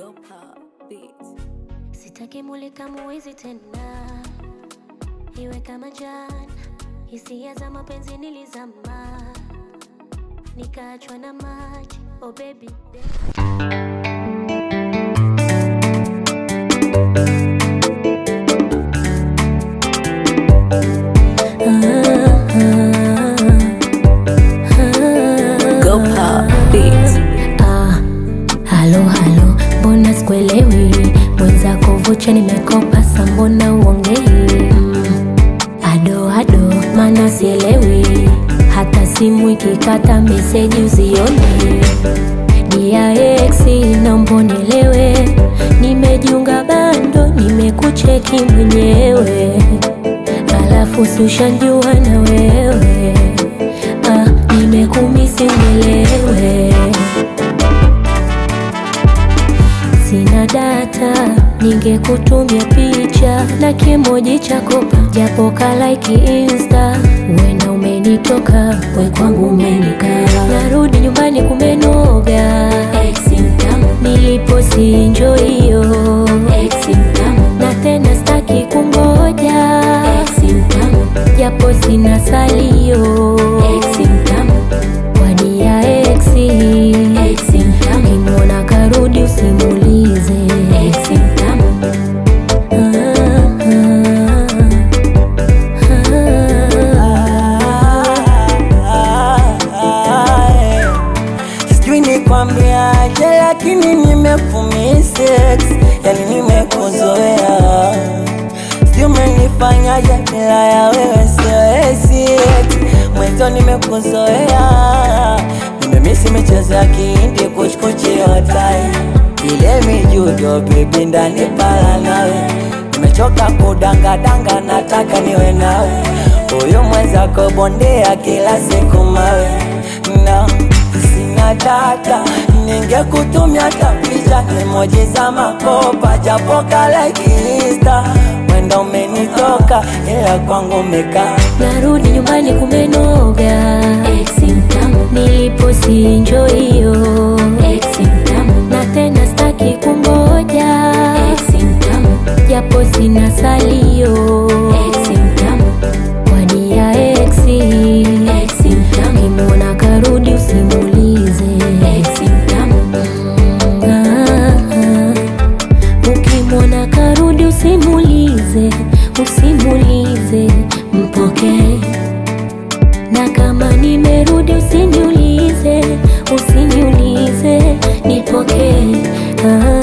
Go pop beats. Sitaki mulika muizi tena, iwe kama jana. Hisia za mapenzi nilizama, nikaachwa na maji. Oh baby, Go pop beats. ah, halo halo, mbona sikuelewi? Mwenzako vocha nimekopa, sa mbona uongei? Mm, ado ado, mana sielewi, hata simu ikikata meseji uzioni. Dia ex naomba unielewe, nimejiunga bando, nimekucheki mwenyewe, alafu si ushanjua na wewe ah, nimekumisi unielewe Sina data, ningekutumia picha na kimoji cha kopa, japo kalaiki insta. Wena umenitoka, we kwangu umenikaa. Narudi nyumbani kumenoga, nilipo sinjo hiyo na tena staki kungoja, japo sina salio kwani ya exi Ukimwona karudi usimulize Ah, Sijui nikwambiaje, lakini nimekumisex, yani nimekuzoea. Sijui umenifanyaje, bila ya wewe siwezi. Mwenzo nimekuzoea, nimemisi michezo ya kihindi, kuchkuchi hotai ile mijudo, bebi ndani pala nawe nimechoka kudangadanga, nataka niwe nawe. Huyu mwenzako bondea kila siku mawe na sina data, ningekutumia hata picha emoji za makopa, japo kalaiki insta wenda umenitoka, ila kwangu umekaa narudi nyumbani kumenoga nilipo sinjo hiyo na tena staki kungoja japo sina salio kwani ya exi kimwona karudi usimulize Ah, ah. ukimwona karudi usimulize usimulize mpokee na kama nimerudi usiniulize usiniulize nipokee ah.